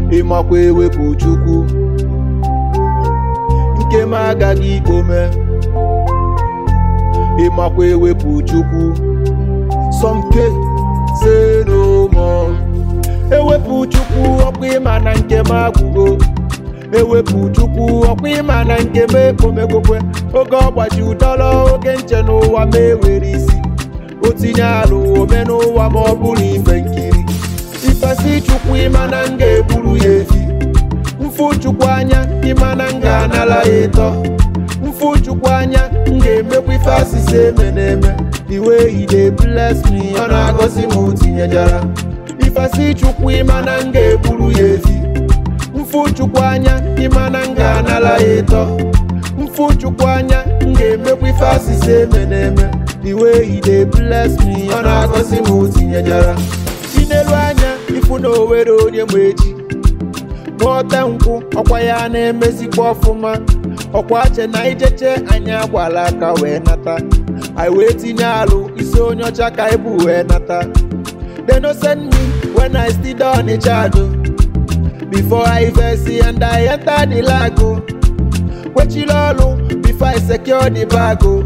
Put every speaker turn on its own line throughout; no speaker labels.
ịmakwa ewepụ chukwu nke m agaghị ikpome ịmakwa ewepụ chukwu sọmke say no more ewepụ chukwu ọkwa ịma na nke m agwụgo ewepụ chukwu ọkwa ịma na nke m ekpomegokwe oge ọgbaji ụdọrọ oge nche n'ụwa ma ewere isi o tinye alụ ome n'ụwa ma ọ bụrụ ife nkiri ifesi chukwu ịma na m ga-eburu ya efi mfu chukwu anya ịma na m ga-anara ya ịtọ mfu chukwu anya m ga-emekwa ife asịsị eme na-eme the way he dey bless me ọ na-agọzi m tinyejara ifesi chukwu ịma na m ga-eburu ya efi mfu chukwu anya ịma na m ga-anara ya ịtọ mfu chukwu anya m ga-emekwa ife asịsị eme na-eme the way he dey bless me ọ na-agọzi m tinyejara tinelu anya ifu na owere onye ma echi mụọta nkwụ ọkwa ya na-emezikwa ọfụma ọkwa che na ijeche anyị agbala aka wee nata anyị wee tinye alụ isi onye ọcha ka ibu wee nata they no send me when i still dey Onitsha do before i vex and i enter the lago kwechiri ọlụ before i secure the bag o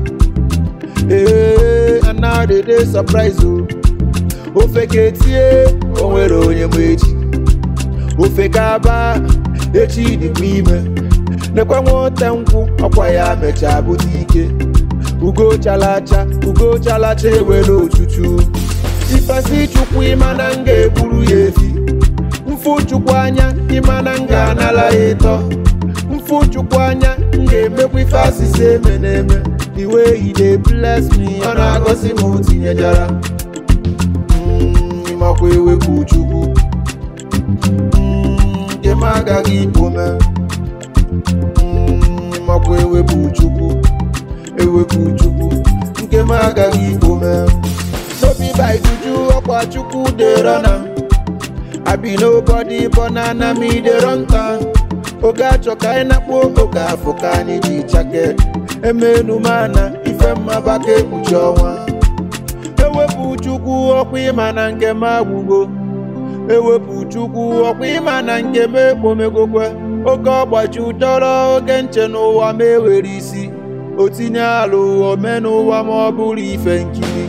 ee and now they dey surprise o ofe ka etie o nwere onye ma echi ofe ka aba echi dịkwa ime nekwe nwote nkwụ ọkwa ya mechaa bute ike ugo chalacha ugo chalacha ewere ochuchu ifesi chukwu ịma na m ga-eburu ya efi mfu chukwu anya ịma na m ga-anara ya ịtọ mfu chukwu anya m ga-emekwa ife asịsị eme na-eme the way he dey bless me ọ na-agọzi m tinyejara Mm, ịmakwa ewepụ chukwu Mm, nke m agaghị ikpome Mm, ịmakwa ewepụ chukwu ewepụ chukwu nke m agaghị ikpome n'obi by juju ọkwa chukwu dey run am I be nobody but na na me dey run town oge achọ ka anyị nakpuo oge afọ ka anyị ji chake emenu mana ife mmaba ka ekpuchi ọnwa ewepụ chukwu ọkwa ịma na nke m agwụgo ewepụ chukwu ọkwa ịma na nke m ekpomegokwe oge ọgbaji ụdọrọ oge nche n'ụwa ma ewere isi o tinye alụ ome n'ụwa ma ọ bụrụ ife nkiri